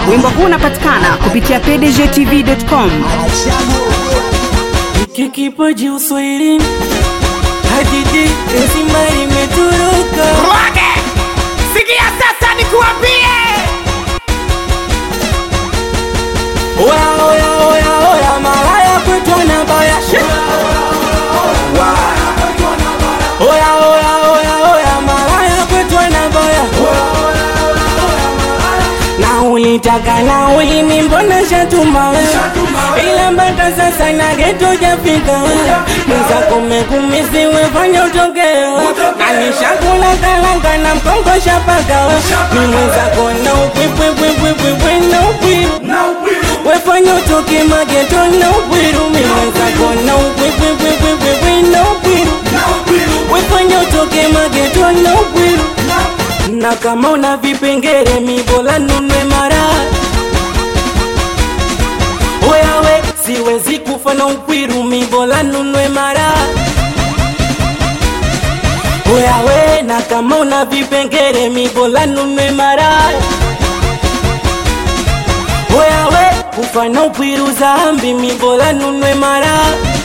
Wimbo huu unapatikana kupitia pdgtv.com. Hiki kipaji uswahilini hadithi nzima imetoroka. Mwage! Sikia sasa nikuambie. Oya oya oya oya, malaya kwetu anabaya. Oya oya oya oya, malaya kwetu anabaya. Na ulitaka na ulimi mbona shatuma ila mpaka sasa na geto jafika mwenzako mekumisiwe fanya utokeo kanishakula kalanga na mkongo shapaka ni mwenzako na upwipwipwipwipwe na upwiru wefanya utoke mageto na upwiru mi mwenzako na upwipwipwipwipwe na upwiru wefanya utoke mageto na upwiru na kama una vipengere mibola nunwe mara wewe siwezi kufa na ukwiru mibola nunwe mara wewe na kama una vipengere mibola nunwe mara wewe kufa na ukwiru zambi mibola nunwe mara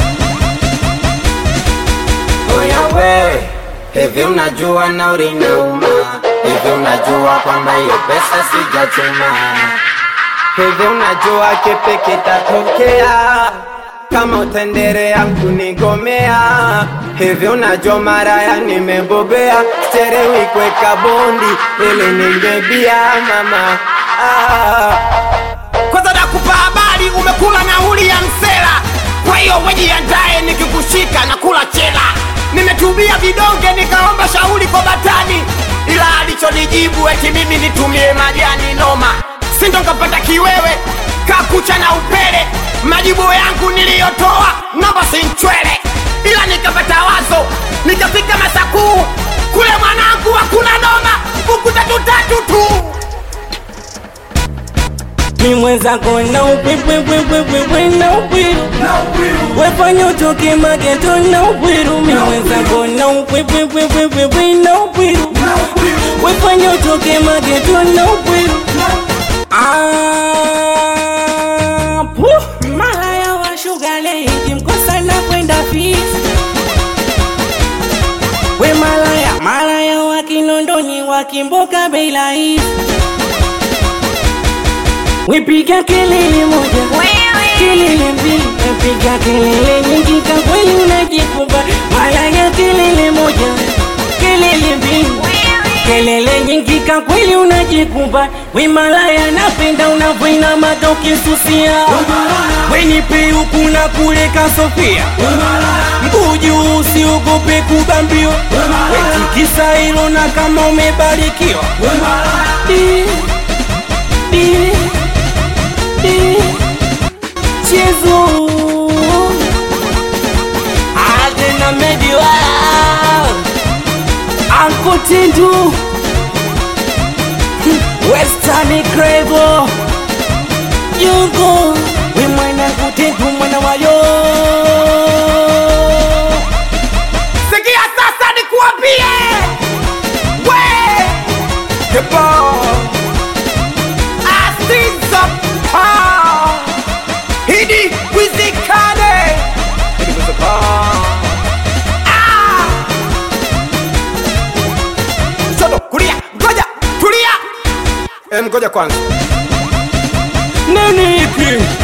Oya we, hivi unajua nauri inauma? Hivi unajua kwamba hiyo pesa sijachuma? Hivi unajua kipi kitatokea kama utaendelea kunigomea? Hivi unajua maraya nimebobea, sichelewi kuweka bondi ili ningebia mama ah. Kwanza nakupa habari, umekula nauli ya msela. Kwa hiyo wejiandae, nikikushika na kula chela. Nimetumia vidonge nikaomba shauri kwa batani, ila alichonijibu eti mimi nitumie majani noma. Sindo nkapata kiwewe kakucha na upele. Majibu yangu niliyotoa namba sinchwele, ila nikapata wazo, nikafika Masakuu kule mwanangu, hakuna noma, buku tatu tatu tu. ni mwenzako na upwipwipwipwipwe na upwiru wefanya utoke mageto na upwiru mi mwenzako na upwipwipwipwipwe na upwiru wefanya utoke mageto na upwiru Ah, puh, malaya wa shugale ikimkosa na kwenda fisi we malaya malaya wa kinondoni wakimboka bei rahisi Wipiga kelele moja, kelele mbili, napiga kelele nyingi, kwa kweli unajikumba. Malaya kelele moja, kelele mbili, kelele nyingi, kwa kweli unajikumba. We malaya, napenda unavyoinama ukisusia, we nipe huku na kule kasofia, mguu juu, usiogope kubambiwa, wetikisa hilo na kama umebarikiwa Di, di, Chezo Adena Mediwa Uncle Tindu Western Cravo Yugo We mwana kutendu mwana wayo Sikia sasa nikuambie, we Kebo Asizo pa Hidi wizikane Hidi wizikane Ah Shoto kulia ngoja tulia Em ngoja kwanza Nani hiki